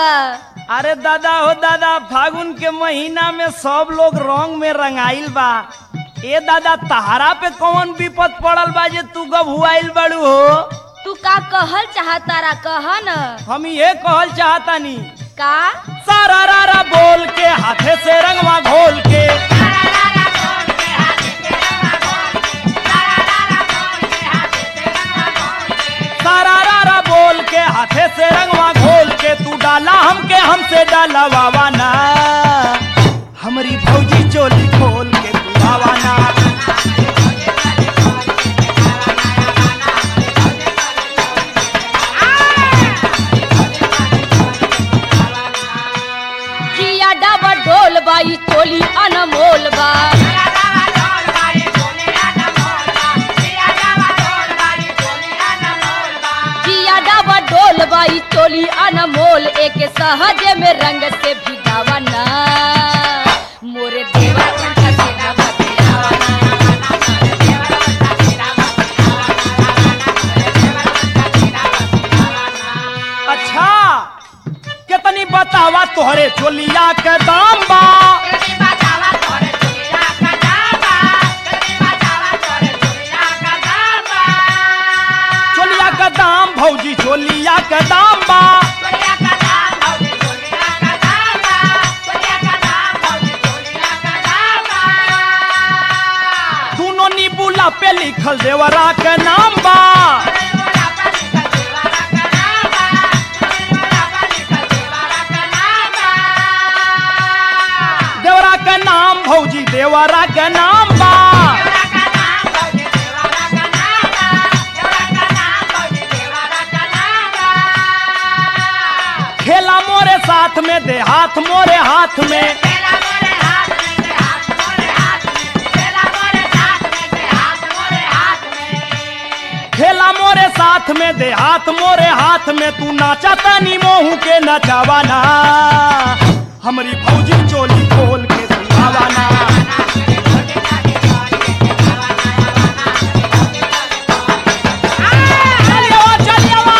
बा अरे दादा हो दादा फागुन के महीना में सब लोग रंग में रंगाइल बा ए दादा तहारा पे कौन विपद पड़ल बा जे तू गभुआइल बड़ू हो तू का कहल चाहतारा कह न हम ये कहल चाहतानी का सारा रारा बोल के हाथे से रंगवा घोल के सारा रारा बोल के हाथे से रंगवा घोल के तू डाला हमके हमसे डाला वावाना हमारी भौजी चोली खोल के तू आवाना जिया डबा ढोल बाई चोली अनमोल बा जिया डबा ढोल बाई चोली अनमोल एक सहज में रंग से भिगावा ना मोरे देवा उल्टा सीधा बतियावा ना। अच्छा कितनी बतावा तोहरे चोलिया के दाम बा चोलिया का दाम भौजी चोलिया का दाम बा दोनों नीबूला पे लिखल देवरा के नाम बा देवरा के नाम भौजी देवरा के नाम बा खेला मोरे साथ में दे हाथ मोरे हाथ में खेला मोरे साथ में दे हाथ मोरे हाथ में तू नाचा तनी मोहू के नचावाना हमारी भौजी चोली खोल के सुहावाना चलियो चलियो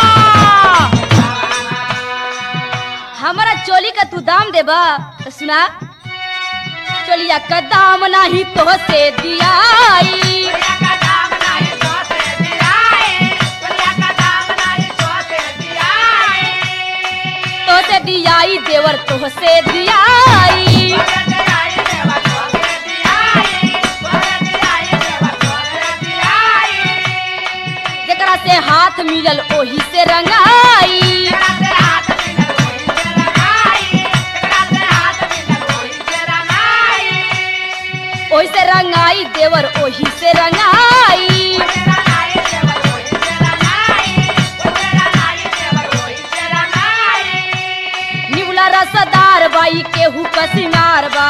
हमारा चोली का तू दाम देबा तो सुना चोलिया का दाम नाही तो से दियाई तो से दियाई देवर तो से दियाई जकरा से हाथ मिलल ओही से रंगाई ओही से रंगाई देवर ओही से रंगाई निवला रसदार बाई केहू का सिंगार बा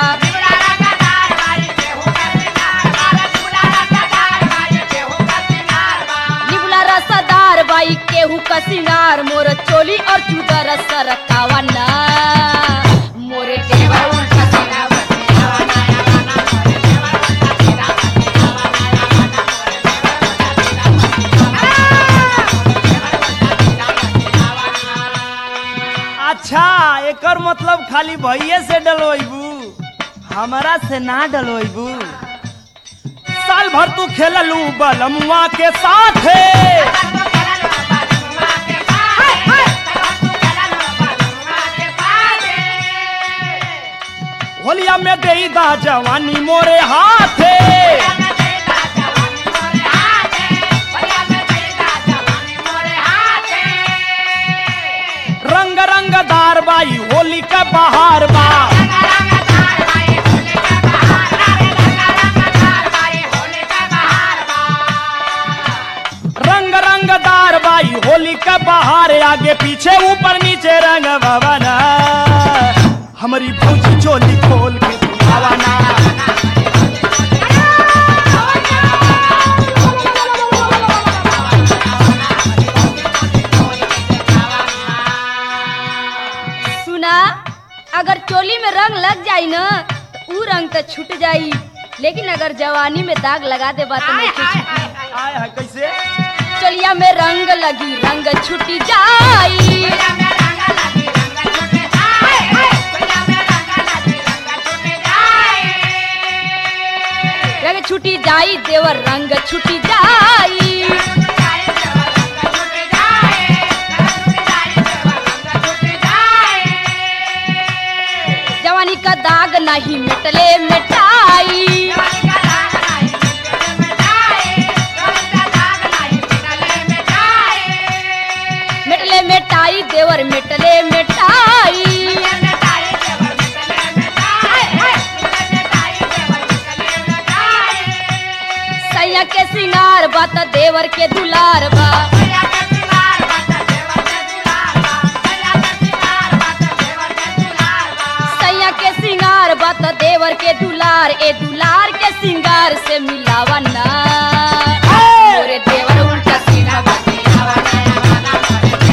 निवला रसदार बाई केहू का सिंगार मोर चोली और चूदर सरकावा ना मोरे देवर उल्टा सीधा बतियावा ना। अच्छा एकर मतलब खाली भैये से डलवैबू हमारा से ना डलवैबू साल भर तू खेललू बलमुआ के साथ होलिया में दे दा जवानी मोरे हाथे रंग रंगदार बाई होली का बहार बा रंग रंगदार बाई होली का बहार आगे पीछे ऊपर नीचे रंग भवना हमारी भौजी चोली खोल के दिखावाना सुना अगर चोली में रंग लग जाई न तो ऊ रंग तो छूट जाई लेकिन अगर जवानी में दाग लगा दे बात नहीं छूटी आय है कैसे चोलिया में रंग लगी रंग छूट जाई छुटी जाई देवर रंग छुटी जाई जवानी का दाग नहीं मिटले मिटाई मिटले मिटाई देवर मिटले मिटाई सैया के सिंगार बा त देवर के दुलार बा सैया के सिंगार बा त देवर के दुलार ए दुलार के सिंगार से मिलावा ना मोरे देवर उल्टा सीधा बतियावा ना।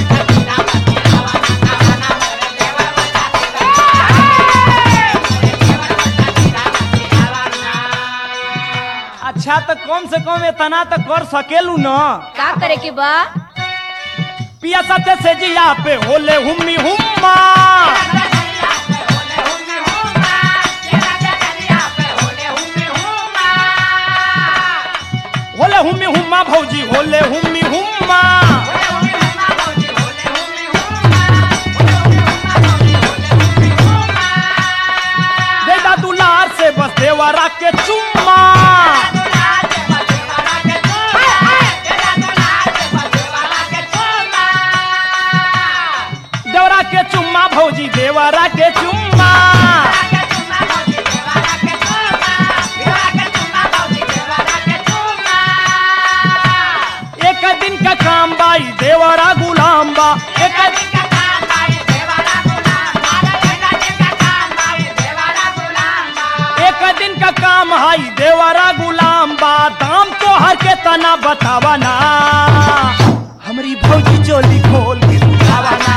अच्छा तो कम से कम इतना तो कर सकेलू न का करे के बा पिया सत्य से जिया पे होले हुम्मी हुम्मा होले हुम्मी हुम्मा भौजी होले हुम्मी हुम्मा बेटा दुलार से बस देवरा के चुम्मा देवरा के चुम्मा भौजी देवरा के चुम्मा एक दिन का काम बाई देवरा गुलाम बा एक दिन एक दिन का काम हाई देवरा गुलाम बा दाम तो हर के तना बतावा ना हमारी भौजी चोली खोल के दिखावा ना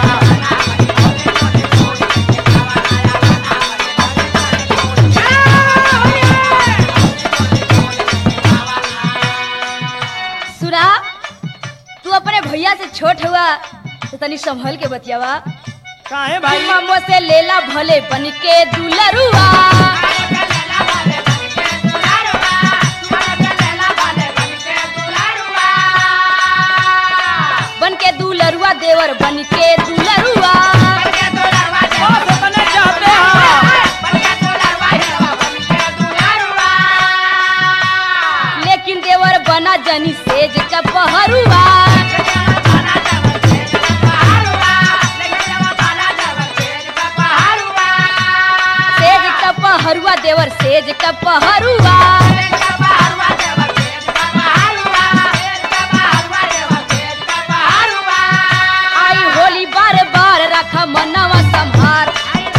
सुना तू अपने भैया से छोट हुआ तो तनी संभल के बतियावा काहे भाई ममो से लेला भले बन के दुलरुआ बन के दुलरुआ देवर बन के दुलरुआ बस इतने चाहते हैं लेकिन देवर बना जनी सेज का पहरुआ सेज का पहरुआ देवर सेज का पहरुआ आई होली बार बार रखा मनवा संभार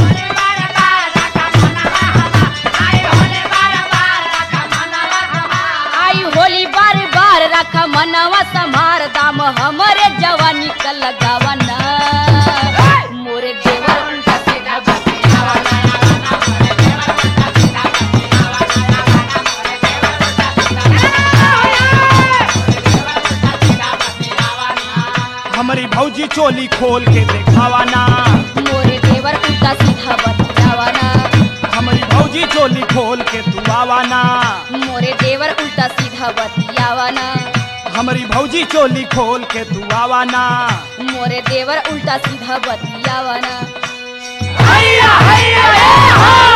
आई होली बार बार रखा मनवा संभार दाम हमरे जवानी का लगावा ना मोरे देवर उल्टा सीधा बतियावा ना। हमारी भौजी चोली खोल के दिखावा ना मोरे देवर उल्टा सीधा बतियावा ना हमारी भौजी चोली खोल के तू आवा ना मोरे देवर उल्टा सीधा बतियावा ना हमारी भौजी चोली खोल के तू आवा ना मोरे देवर उल्टा सीधा बतियावा ना हैया हैया ए हा